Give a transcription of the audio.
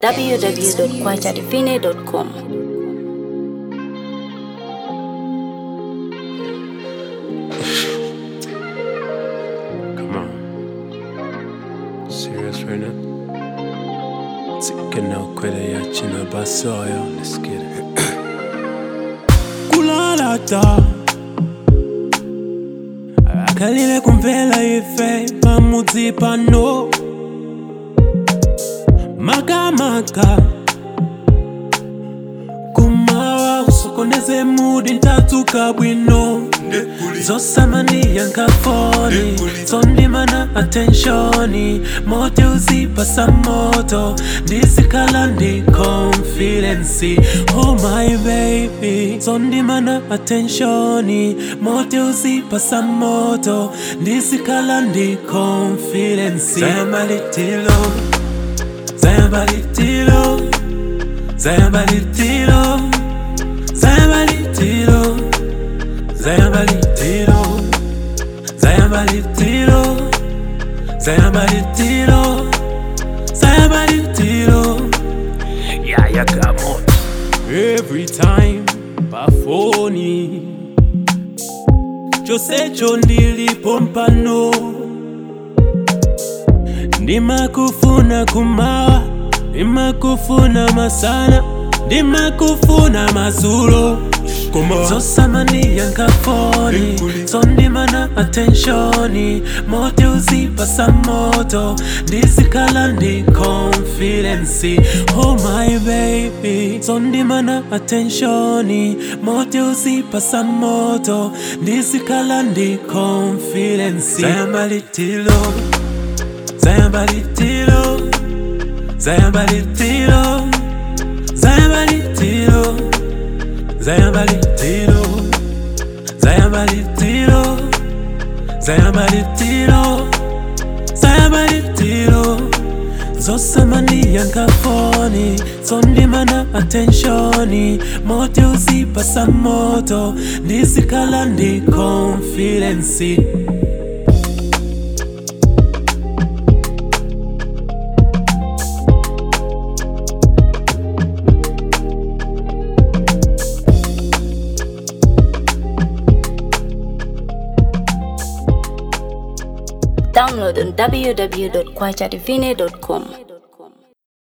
www.kwachadivine.com. Come on. Serious right now? Taking out kwele ya china basoyo. Let's get it. kulalata akalile kumvela ife pamudzi pano makamaka kumawa usokoneze mudi ntadzuka bwino zosamaniya nkafoni sondimana atenshoni mote uzipasa moto ndisikhala ndi confidence oh my baby sondimana atenshoni mote uzipasa moto ndisikhala ndi confidence zayambalitilo zayambalitilo zayambalitilo zayambalitilo zayambalitilo zayambalitilo zayambalitilo zayambalitilo yaya kamot every time pafoni chosecho ndilipo mpano ndimakufuna kumawa ndimakufuna masana ndimakufuna mazulo zosamaniya nkafoni sondimana atenshoni mote uzipasa moto ndisikhala ndi confidence oh my baby sondimana atenshoni mote uzipasa moto ndisikhala ndi confidence zayambalitilo zayambalitilo zayambalitilo zayambalitilo zayambalitilo zayambalitilo zayambalitilo zayambalitilo zosamaniya nkafoni sondimana atenshoni mote uzipasa moto ndisikhala ndi confidence Download on www.kwachadivine.com.